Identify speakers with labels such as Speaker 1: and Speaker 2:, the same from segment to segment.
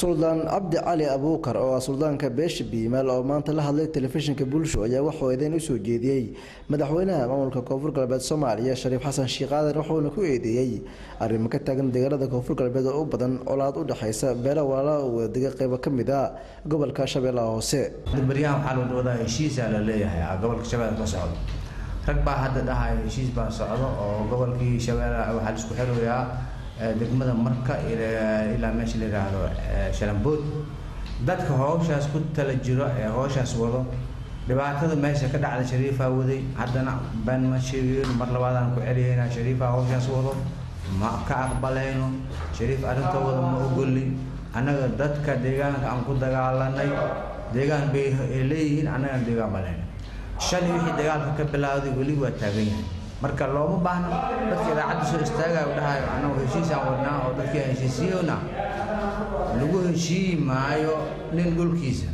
Speaker 1: suldaan cabdi cali abuukar oo ah suldaanka beesha biimaal oo maanta la hadlay telefishinka bulsho ayaa waxuu eedeyn usoo jeediyey madaxweynaha maamulka koonfur galbeed soomaaliya shariif xasan sheekh aadan wuxuuna ku eedeeyey arrimo ka taagan deegaanada koonfur galbeed oo u badan colaad u dhexaysa beela walaala u wadega qeybo ka mid a gobolka shabeellaha hoose
Speaker 2: baryahan waxaa loo dhawadaa heshiisaa la leeyahay gobolka shabeelle ka socdo rag baa hadda dhahaya heshiis baa socdo oo gobolkii shabeelle waxaa la isku xirayaa degmada marka ilaa meesha la yidhaahdo shalambood dadka howshaas ku tala jiro ee howshaas wado dhibaatada meesha ka dhacda shariifaa waday haddana been ma sheegin mar labaadaan ku celiyayna shariifaa howshaas wado ma ka aqbalayno shariif arrinta wada ma ogoli annaga dadka deegaanka aan ku dagaalanay deegaan bay leeyihiin annagaan deegaan balayna shalay wixii dagaalka ka bilowday weli waa taagan yahay marka looma baahno dadka idaacadda soo istaagayo dhahayo annagu heshiisaan wadnaa oo dadkii aan heshiisiyona lagu heshiiyi maayo nin dhulkiisa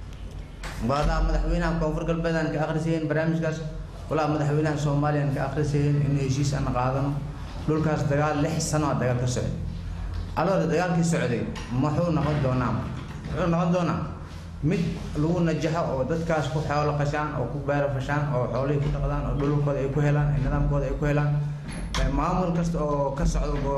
Speaker 2: walaa madaxweynaha koonfur galbeed aan ka akhrisayn barnaamijkaas walaa madaxweynaha soomaaliya aan ka akhrisayn in heshiis aan qaadano dhulkaas dagaal lix sano a dagaal ka socday aloore dagaalkii socday muxuu noqon doonaa muxuu noqon doonaa mid lagu najaxo oo dadkaas ku xoolo qashaan oo ku beero fashaan oo xoolihii ku dhaqdaan oo dhulkooda ay ku helaan nidaamkooda ay ku helaan maamul kasta oo ka socdo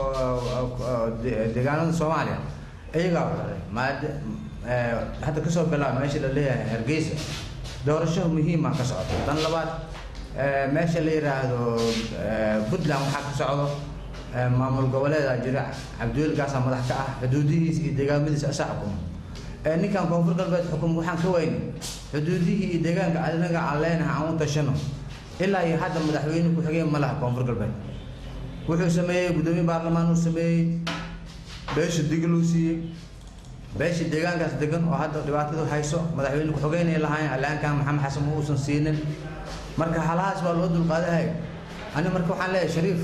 Speaker 2: deegaanada soomaaliya iyagaa waxday maada hadda kasoo bilaaba meesha la leeyahay hargeysa doorasho muhiima ka socota tan labaad meesha la yidhaahdo puntland waxaa ka socdo maamul goboleeda jira cabdiwelgaasaa madax ka ah xuduudihiisa iyo deegaamadiisa asaa xukuma ninkan koonfur galbeed xukum waxaan ka weynay xuduudihii iyo deegaanka anaga aan leenahay aan u tashano ilaa iyo hadda madaxweyne ku-xigeen ma laha koonfur galbeed wuxuu sameeyey guddoomiye baarlamaan uu sameeyey beesha digiluu siiyey beesha deegaankaas degan oo hadda dhibaatadu hayso madaxweyne ku-xigeenay lahaayeen alaankan maxamed xasan ma uusan siinin marka halahaas waa loo dulqaadahay ani marka waxaan leeyahay shariif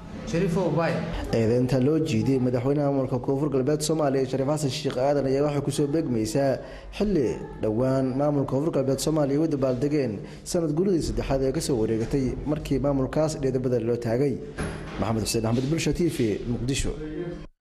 Speaker 1: eedeynta loo jiiday madaxweynaha maamulka koonfur galbeed soomaaliya shariif xasan sheekh aadan ayaa waxay kusoo beegmaysaa xili dhowaan maamulka koonfur galbeed soomaaliya u dabaaldegeen sanad guuladii saddexaad ee kasoo wareegatay markii maamulkaas dheedabada loo taagay maxamed xuseen axmed bulsha t v muqdisho